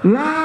لا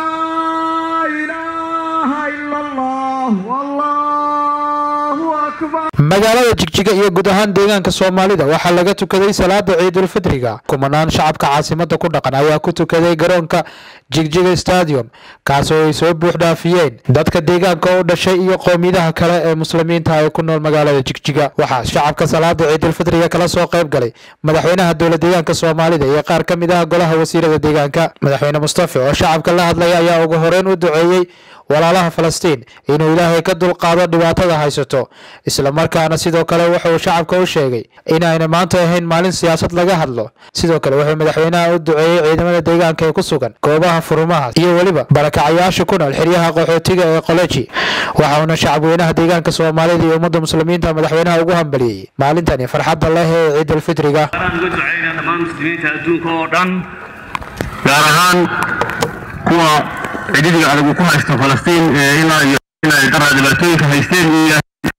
إله إلا الله والله أكبر magaalada jigjiga iyo guud ahaan deegaanka soomaalida waxaa laga tukaday salaada ciidulfidriga kumanaan shacabka caasimada ku dhaqan ayaa ku tukaday garoonka jigjiga stadium kaasoo ay soo buux dhaafiyeen dadka deegaanka u dhashay iyo qowmiyadaha kale ee muslimiinta ee ku nool magaalada jigjiga waxaa shacabka salaada ciidulfidriga kala soo qayb galay madaxweynaha dowla deegaanka soomaalida iyo qaar ka mid ah golaha wasiirada deegaanka madaxweyne mustafa oo shacabka la hadlaya ayaa ugu horeyn u duceeyey walaalaha falastiin inuu ilaahay ka dulqaado dhibaatada haysato islamarkaana sidoo kale wuxuu shacabka u sheegay inayna maanta ahayn maalin siyaasad laga hadlo sidoo kale wuxuu madaxweynaha u duceeyey ciidamada deegaanka ee ku sugan goobaha furumaha iyo weliba barakacayaasha ku nool xeryaha qaxootiga ee qoleji waxauna shacabweynaha deegaanka soomaalida iyo ummadda muslimiinta madaxweynaha ugu hambaliyey maalintani farxadda leh ee ciidulfidriga waxaan uga ducaynaa dhammaan muslimiinta adduunka oo dhan gaar ahaan kuwa cididiga adagu ku haysta falastiin ee ilaa iyo inay daraa dhibaatooyinka haysteen iyo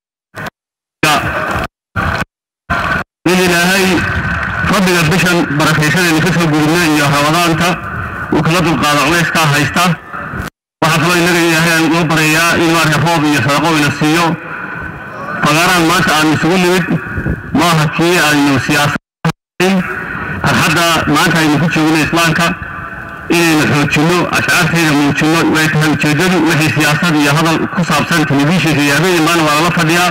in ilaahay rabbiga bishan barakaysadaynu ka soo gudubna iyo ramadaanta uu kala dulqaado culeyskaa haysta waxaa kaloo innaga ilaahay aan uga baryayaa in maarka roob iyo sadaqo ina siiyo fagaaraan maanta aanu isugu nimid maaha kii aynu siyaasad farxadda maanta aynu ku joogno islaamka inaynu xoojinno ashcaarteeda muujinno way tahay ujeeddadu wixii siyaasad iyo hadal ku saabsan telefishinka iyo habeen maana waa lala fadhiyaa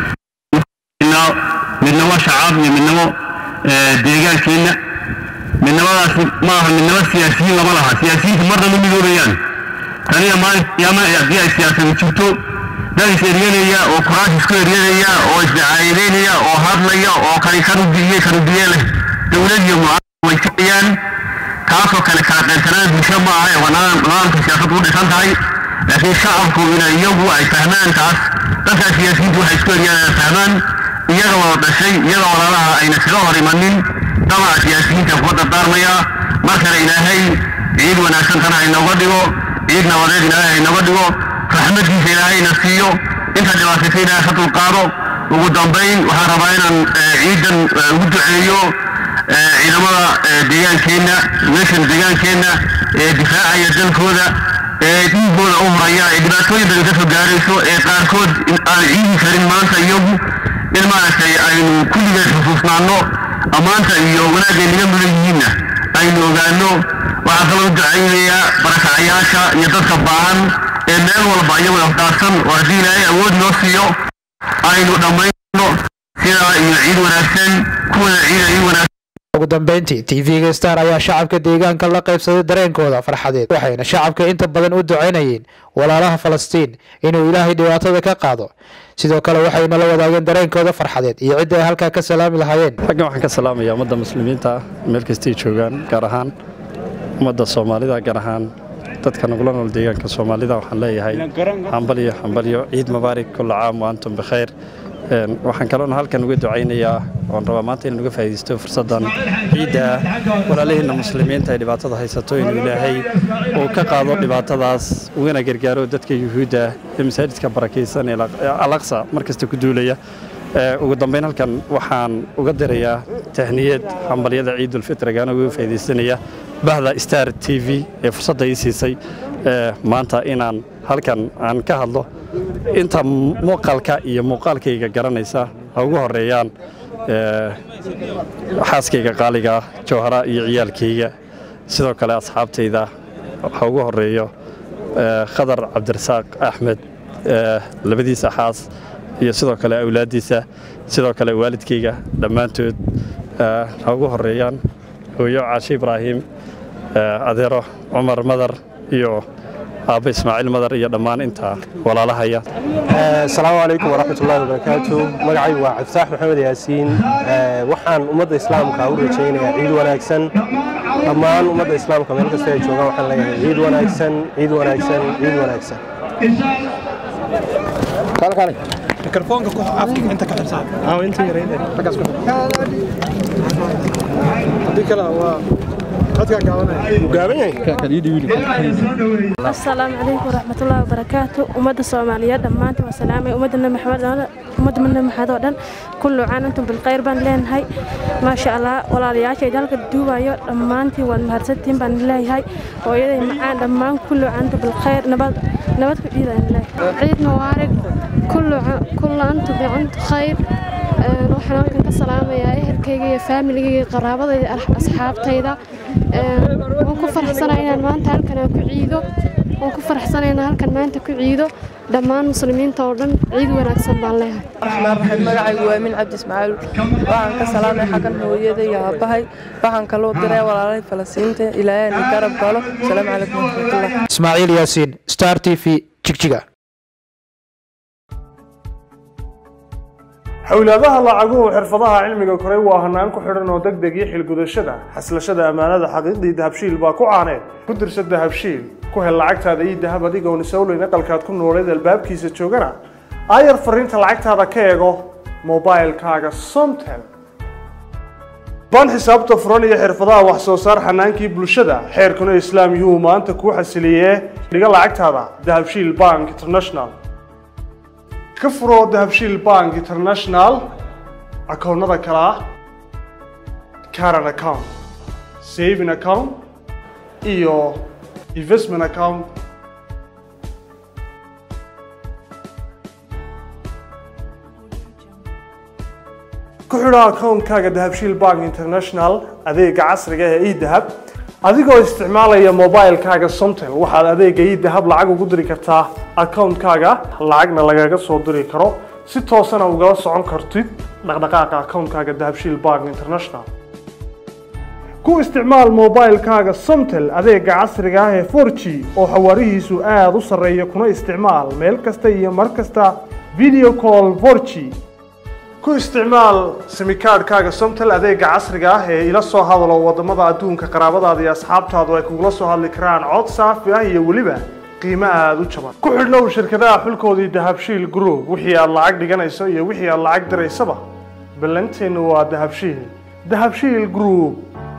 midnamo shacaab iyo midnamo deegaankeenna midnamadaas ma aha midnamo siyaasiyiin lama laha siyaasiyiintu marna ma midoobayaan taniya maalin qiyaama haddii ay siyaasadu jirto dad is eryanaya oo kuraas isku eryanaya oo isdacaayadeynaya oo hadlaya oo kani kanubiye kanubiye leh dowlad iyo mucaarad way jirayaan taasoo kale kala qaybsanaan bulsho ma aha ee waa nidaamka siyaasadu u dhisan tahay laakiin shacabku ina iyagu ay fahmaan taas dadkaa siyaasiyiintu waxay isku eryanayaan fahmaan iyaga wada dhashay iyaga walaalaha ayna kaga hor imanin damaca siyaasiyiinta kuga dardaarmaya mar kale ilaahay ciid wanaagsan tana haynooga dhigo ciid nabadeed ilaahay haynoga dhigo raxmadkiisa ilaahayna siiyo inta dhibaataysa ilaahay ka dulqaado ugu dambayn waxaan rabaa inaan ciidan ugu duceeyo ciidamada deegaankeenna meeshan deegaankeenna ee difaacaya dalkooda ee dhiigooda u horaya ee dhibaatooyin badan ka soo gaarayso ee qaarkood aan ciidi karin maanta iyagu in maaragtay aynu kulligeed xusuusnaanno ammaanta iyo wanaagay naga mudan yihiinna aynu ogaanno waxaa kaloo u ducaynayaa barakacayaasha iyo dadka baahan ee meel walba iyagoo afdaarsan oo haddii ilaahay awood noo siiyo aynu dhammayno sidaa iyo ciid wanaagsan kuwada ciida ciid wanaagsan ugu dambeyntii tv-ga star ayaa shacabka deegaanka la qaybsaday dareenkooda farxadeed waxayna shacabka inta badan u ducaynayeen walaalaha falastiin inuu ilaahay dhibaatada ka qaado sidoo kale waxayna la wadaageen dareenkooda farxadeed iyo cidda ay halkaa ka salaami lahaayeen xaggan waxaan ka salaamayaa ummadda muslimiinta meel kastay joogaan gaar ahaan ummadda soomaalida gaar ahaan dadka nagula nool deegaanka soomaalida waxaan leeyahay hambalyo hambalyo ciid mubaarak kulla caam wa antum bikhayr waxaan kaloona halkan uga ducaynayaa oon rabaa maanta inaan uga faa'iidaysto fursaddan ciidda walaalihiinna muslimiinta ay dhibaatada haysato inuu ilaahay uu ka qaado dhibaatadaas ugana gargaaro dadka yuhuudda ee masaajidka barakaysan ee alaqsa mar kasta ku duulaya ugu dambayn halkan waxaan uga dirayaa tahniyad hambalyada ciidulfitrigaana uga faa'iidaysanaya bahda star t v ee fursadda ii siisay maanta inaan halkan aan ka hadlo inta muuqaalka iyo muuqaalkayga garanaysa ha ugu horeeyaan xaaskayga qaaliga jawhara iyo ciyaalkayga sidoo kale asxaabtayda ha ugu horeeyo khadar cabdirasaaq axmed labadiisa xaas iyo sidoo kale awlaaddiisa sidoo kale waalidkayga dhammaantood ha ugu horeeyaan hooyo caashe ibraahim adeero cumar madar iyo aabba ismaaciil madar iyo dhammaan intaa walaalahaya asalaamu calaykum waraxmatullaahi wabarakaatu magacaygu waa cabdifaax maxamed yaasiin waxaan ummadda islaamka u rajaynayaa ciid wanaagsan dhammaan ummadda islaamka meel kasta ay joogaan waxaan leeyahay ciid wanaagsan ciid wanaagsan ciid wanaagsan mikrofoonka ku afka inta ka xirsan aa inta yareyn xaggaas ku hadii kale waa codkaan asalaamu calaykum waraxmatullaahi wabarakaatu ummadda soomaaliyeed dhammaantiin waa salaamay ummadda nabi maxamed ummadda madna maxaad oo dhan kullu caan antum bilkhayr baan leenahay maasha allah walaalayaashay dalka duubayo dhammaantiin waad mahadsantiin baan leeyahay hooyaday macaan dhammaan kullu caan antum bilkhayr nabad nabad ku dhiidaan leeyahay ciid mubaarak kullu antum bicantu khayr waxaan halkan ka salaamayaa ehelkayga iyo faamiligayga iyo qaraabadayda asxaabtayda waan ku faraxsanahay inaan maanta halkan aan ku ciido waan ku faraxsanahay inaan halkan maanta ku ciido dhammaan muslimiinta oo dhan ciid wanaagsan baan leeyahay raxmaan raxiim magacaygu waa min cabdi ismaaciil waxaan ka salaamay xaggan hooyada iyo aabbahay waxaan kaloo diray walaalahay falasiinta ilaahay na garab galo asalaamu calaykum waraxmatullah ismaaciil yaasiin star t v jigjiga xowlaadaha lacaguhu xirfadaha cilmiga koray waa hanaan ku xidhan oo deg deg iyo xilgudashada xaslashada ammaanada xaqiiqdii dahabshiil baa ku caaneed ku dirsa dahabshiil ku hel lacagtaada iyo dahab adigoon isowleyn aqalkaad ku nooleed albaabkiisa joogana aayar fariinta lacagtaada ka eego mobailkaaga somtel baan xisaabta furan iyo xirfadaha wax soo saar xanaankii bulshada xeerkuna islaam yuu maanta kuu xasiliyee dhiga lacagtaada dahabshiil bank international ka furo dahabshiil bank international akoonnada kale ah caran account saving account iyo investment account ku xidho akoonkaaga dahabshiil bank international adeega casriga ee edahab adigoo isticmaalaya mobilkaaga somtel waxaad adeega edahab lacag ugu diri kartaa akoonkaaga lacagna lagaga soo diri karo si toosana ugala socon kartid dhaqdhaqaaqa akoonkaaga dahabshiil bank international ku isticmaal mobilkaaga somtel adeega casriga ah ee 4g oo xawaarihiisu aada u sarreeya kuna isticmaal meel kasta iyo mar kasta video call 4g ku isticmaal simikaadhkaaga somtel adeega casriga ah ee ila soo hadalo wadamada adduunka qaraabadaada iyo asxaabtaadu ay kugula soo hadli karaan cod saafi ah iyo weliba qiimo aada u jaban ku xidhnow shirkadaha xulkoodii dahabshiil group wixii aad lacag dhiganayso iyo wixii aad lacag diraysaba ballanteennu waa dahabshiil dahabshiil group